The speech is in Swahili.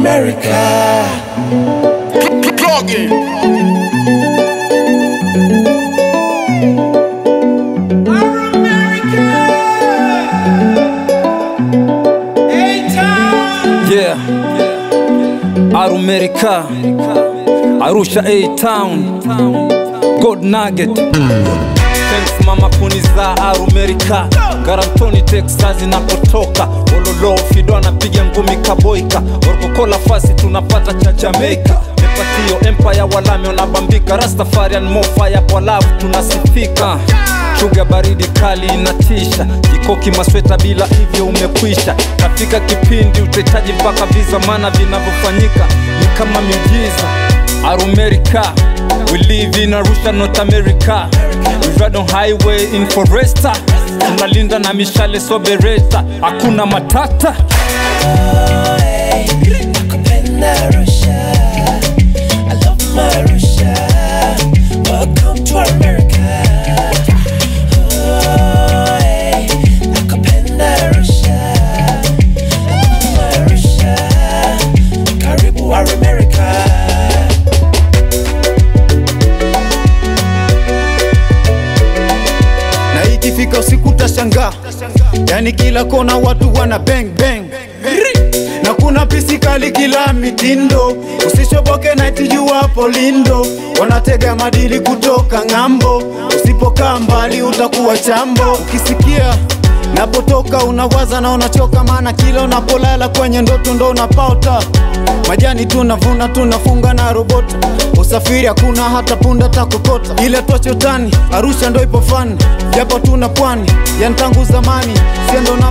America. Plug in. Yeah. Arumerica. Arusha A Town. God Nugget. Thanks mama kuniza Arumerica. Garantoni Texas inapotoka. Ololo Fido anapiga ngumi kaboika. Orkokola fasi tunapata cha Jamaica. Mepatio Empire walame wanabambika. Rastafarian mofaya kwa love tunasifika. Chuga baridi kali inatisha, kikoki masweta bila hivyo umekwisha. Katika kipindi utahitaji mpaka visa, maana vinavyofanyika ni kama miujiza. Arumerica, we live in Arusha, North America. We ride on highway in Foresta, tunalinda na mishale so bereta, hakuna matata. Nakupenda Arusha. I love my Arusha. Welcome to America. Oh, hey. Nakupenda Arusha. I love my Arusha. Karibu America. na ikifika usiku utashangaa, yani kila kona watu wana bang bang na kuna pisi kali kila mitindo, usishoboke na tijuwapo lindo, wanatega madili kutoka ng'ambo, usipokaa mbali utakuwa chambo. Ukisikia napotoka unawaza na unachoka, maana kila unapolala kwenye ndoto ndo unapauta majani tunavuna tunafunga na robota usafiri hakuna hata punda takokota ile twachotani arusha ndo ipo fani japo tuna pwani yani tangu zamani siendo na